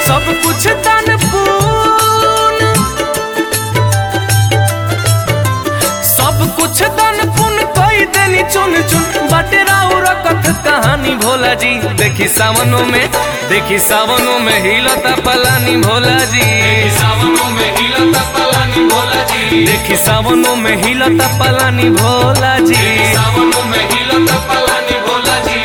सब कुछ तन पून सब कुछ तन पुन कई देनी चुन चुन बाटे राउर कथ कहानी भोला जी देखी सावनों में देखी सावनों में हिलता पलानी भोला जी सावनों में हिलता पलानी भोला जी देखी सावनों में हिलता पलानी भोला जी सावनों में हिलता पलानी भोला जी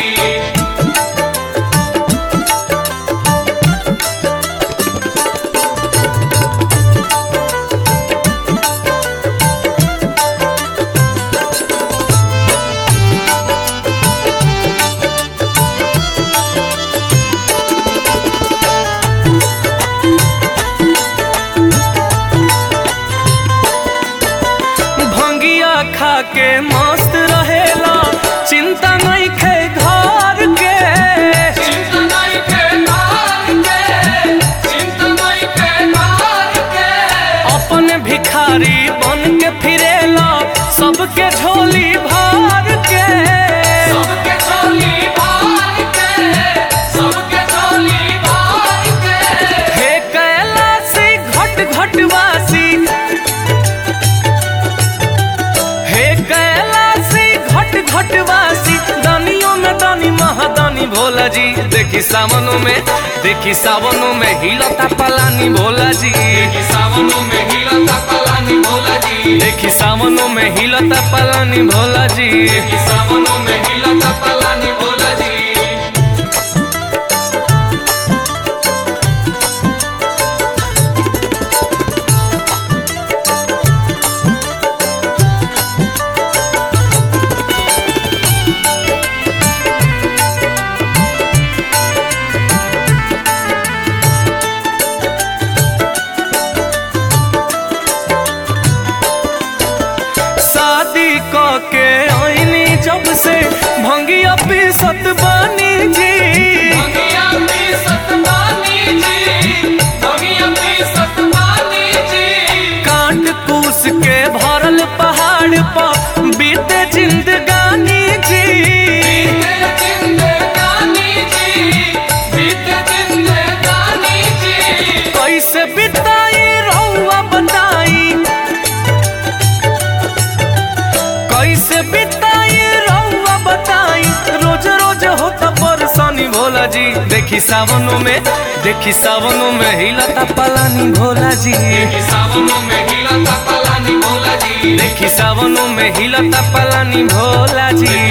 भंगिया खा के मस्त रहेला चिंता नहीं खे घर के चिंता नहीं के नार के चिंता नहीं के नार के अपन भिखारी बन के फिरेला सबके झोली भर के सबके झोली भार के सबके झोली भार के हे कैलासी घट घटवासी हे कैलासी घट घटवासी दानियों में दानी महादानी भोला जी देखी सावनों में देखी सावनों में हिलता पलानी भोला जी सावनों में हिलता पलानी भोला जी देखी सावनों में हिलता पलानी भोला जी सावनों में हिलता पलानी भोला जी शादी क के आईनी जब से भंगिया पीसत बानी जी भगिया पी सतमानी जी भगिया पी सतमानी जी काट कूस के भरल पहाड़ पर बीते जिंदगानी जी बीते जिंदगानी जी बीते जिंदगानी जी कैसे बिताई रहुआ बताई कैसे बिताई रहुआ बताई रोज रोज होता परेशानी भोला जी देखी सावनों में देखी सावनों में हिलता पलानी भोला जी सावनों में हिलता पलानी भोला जी देखी सावनों में हिलता पलानी भोला जी